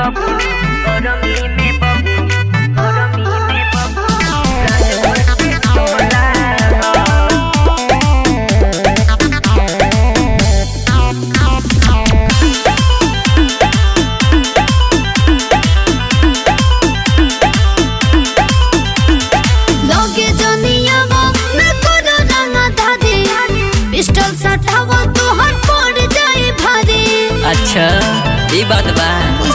बबुनी गरमी में बबुनी गरमी में बबुनी राजभर के टोला लगे जनियावा मैं करो रंगा दादी पिस्टल सटावा तो हर पड़ जाए भारी अच्छा ई बात बा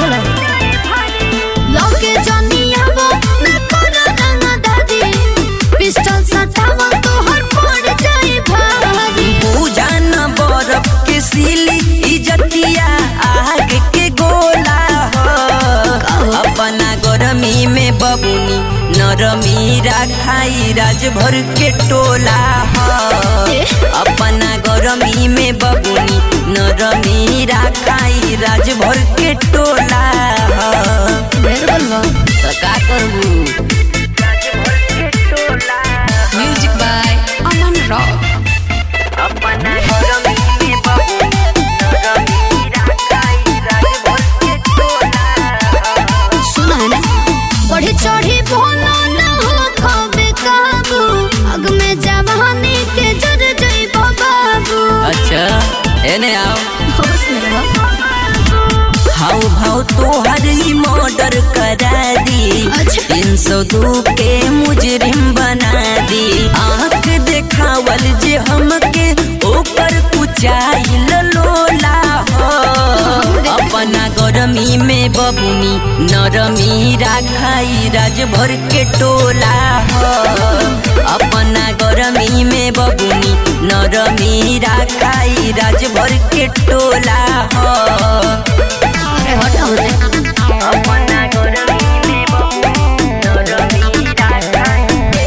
लगे जनियावा मैं करो रंगा दादी पिस्टल सटावा तो हर पड़ जाए भारी पूजन बरफ के सिली इजतिया आग के गोला हो अपना गरमी में बबुनी नरमी राखाई राजभर के टोला हो अपना गरमी में बबुनी नरमी राखाई राजभर के टोला हो तो का करबू राजभर के टोला म्यूजिक बाय अमन रॉक अपना गरमी में बबुनी गरमी राखाई राजभर के टोला सुना है ना बढ़ी चढ़ी बोलो ना हो खबे काबू अग में जवानी के जर जइबो बाबू अच्छा एने आओ होश में रहो हाउ भाव तोहर ही मर्डर करा दी अच्छा। तीन सौ दो के मुजरिम बना दी आंख देखावल जे हमके ऊपर कुचाइल लोला हो अपना गरमी में बबुनी नरमी राखाई राजभर के टोला हो अपना गरमी में बबुनी नरमी राखाई राजभर के टोला हो अरे हटाओ रे अपना गरमी में बबुनी गरमी राखाई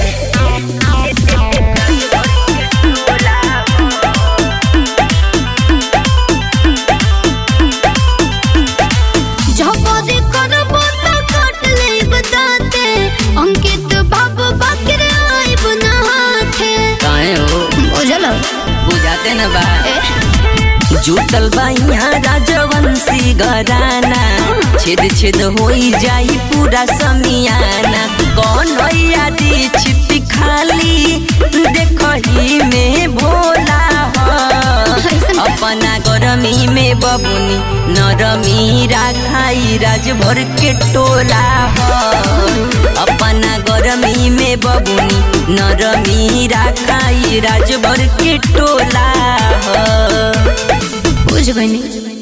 झपदी करबो त काट ले बताते अंकित बाबू बकरे आइब नहाथे काहे हो बुझल बुझाते न बा ए जुटल बा यहाँ राजवंशी घराना छेद छेद होई जाई पूरा समियाना कौन भैया दी छिपी खाली देखही में भोला हो अपना गरमी में बबुनी नरमी राखाई राजभर के टोला हो अपना गरमी में बबुनी नरमी राखाई राजभर के टोला हो बुझ गई